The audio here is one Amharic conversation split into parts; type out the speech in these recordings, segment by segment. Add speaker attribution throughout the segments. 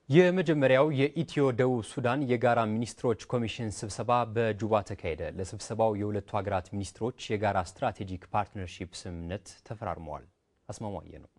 Speaker 1: የመጀመሪያው የኢትዮ ደቡብ ሱዳን የጋራ ሚኒስትሮች ኮሚሽን ስብሰባ በጁባ ተካሄደ። ለስብሰባው የሁለቱ ሀገራት ሚኒስትሮች የጋራ ስትራቴጂክ ፓርትነርሺፕ ስምምነት ተፈራርመዋል። አስማማየ ነው።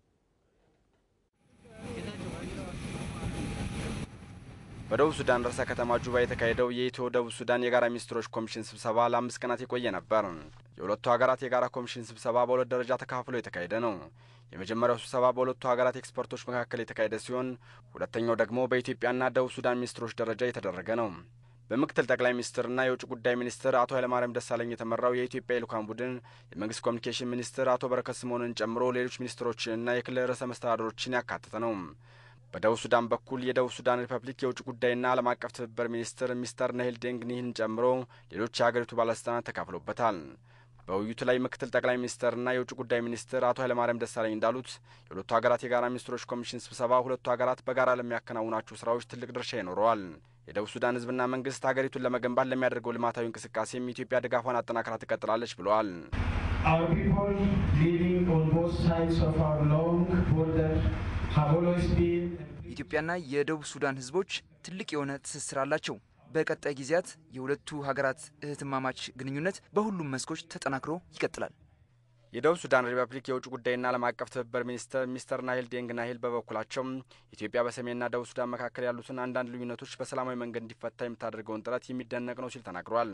Speaker 2: በደቡብ ሱዳን ርዕሰ ከተማ ጁባ የተካሄደው የኢትዮ ደቡብ ሱዳን የጋራ ሚኒስትሮች ኮሚሽን ስብሰባ ለአምስት ቀናት የቆየ ነበር። የሁለቱ ሀገራት የጋራ ኮሚሽን ስብሰባ በሁለት ደረጃ ተካፍሎ የተካሄደ ነው። የመጀመሪያው ስብሰባ በሁለቱ ሀገራት ኤክስፐርቶች መካከል የተካሄደ ሲሆን ሁለተኛው ደግሞ በኢትዮጵያና ደቡብ ሱዳን ሚኒስትሮች ደረጃ የተደረገ ነው። በምክትል ጠቅላይ ሚኒስትርና የውጭ ጉዳይ ሚኒስትር አቶ ኃይለማርያም ደሳለኝ የተመራው የኢትዮጵያ የልኡካን ቡድን የመንግስት ኮሚኒኬሽን ሚኒስትር አቶ በረከት ስምኦንን ጨምሮ ሌሎች ሚኒስትሮችንና የክልል ርዕሰ መስተዳድሮችን ያካተተ ነው። በደቡብ ሱዳን በኩል የደቡብ ሱዳን ሪፐብሊክ የውጭ ጉዳይና ዓለም አቀፍ ትብብር ሚኒስትር ሚስተር ነሂል ዴንግኒህን ጨምሮ ሌሎች የሀገሪቱ ባለስልጣናት ተካፍሎበታል። በውይይቱ ላይ ምክትል ጠቅላይ ሚኒስትርና የውጭ ጉዳይ ሚኒስትር አቶ ኃይለማርያም ደሳለኝ እንዳሉት የሁለቱ ሀገራት የጋራ ሚኒስትሮች ኮሚሽን ስብሰባ ሁለቱ ሀገራት በጋራ ለሚያከናውናቸው ስራዎች ትልቅ ድርሻ ይኖረዋል። የደቡብ ሱዳን ሕዝብና መንግስት ሀገሪቱን ለመገንባት ለሚያደርገው ልማታዊ እንቅስቃሴም ኢትዮጵያ ድጋፏን አጠናክራ ትቀጥላለች ብለዋል።
Speaker 3: Our people living on both sides of our long border have always been
Speaker 4: ኢትዮጵያና የደቡብ ሱዳን ህዝቦች ትልቅ የሆነ ትስስር አላቸው። በቀጣይ ጊዜያት የሁለቱ ሀገራት እህትማማች ግንኙነት በሁሉም መስኮች ተጠናክሮ ይቀጥላል።
Speaker 2: የደቡብ ሱዳን ሪፐብሊክ የውጭ ጉዳይና ዓለም አቀፍ ትብብር ሚኒስትር ሚስተር ናሂል ዴንግ ናሂል በበኩላቸው ኢትዮጵያ በሰሜንና ደቡብ ሱዳን መካከል ያሉትን አንዳንድ ልዩነቶች በሰላማዊ መንገድ እንዲፈታ የምታደርገውን ጥረት የሚደነቅ ነው ሲል ተናግሯል።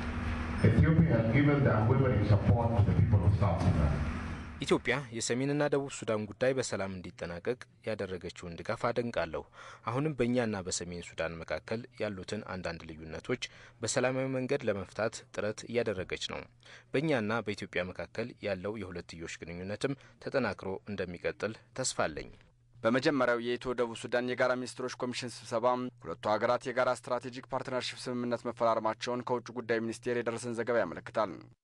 Speaker 5: ኢትዮጵያ የሰሜንና ደቡብ ሱዳን ጉዳይ በሰላም እንዲጠናቀቅ ያደረገችውን ድጋፍ አደንቃለሁ። አሁንም በእኛና በሰሜን ሱዳን መካከል ያሉትን አንዳንድ ልዩነቶች በሰላማዊ መንገድ ለመፍታት ጥረት እያደረገች ነው። በእኛና በኢትዮጵያ መካከል ያለው የሁለትዮሽ ግንኙነትም ተጠናክሮ እንደሚቀጥል ተስፋ አለኝ።
Speaker 2: በመጀመሪያው የኢትዮ ደቡብ ሱዳን የጋራ ሚኒስትሮች ኮሚሽን ስብሰባ ሁለቱ ሀገራት የጋራ ስትራቴጂክ ፓርትነርሽፕ ስምምነት መፈራረማቸውን ከውጭ ጉዳይ ሚኒስቴር የደረሰን ዘገባ ያመለክታል።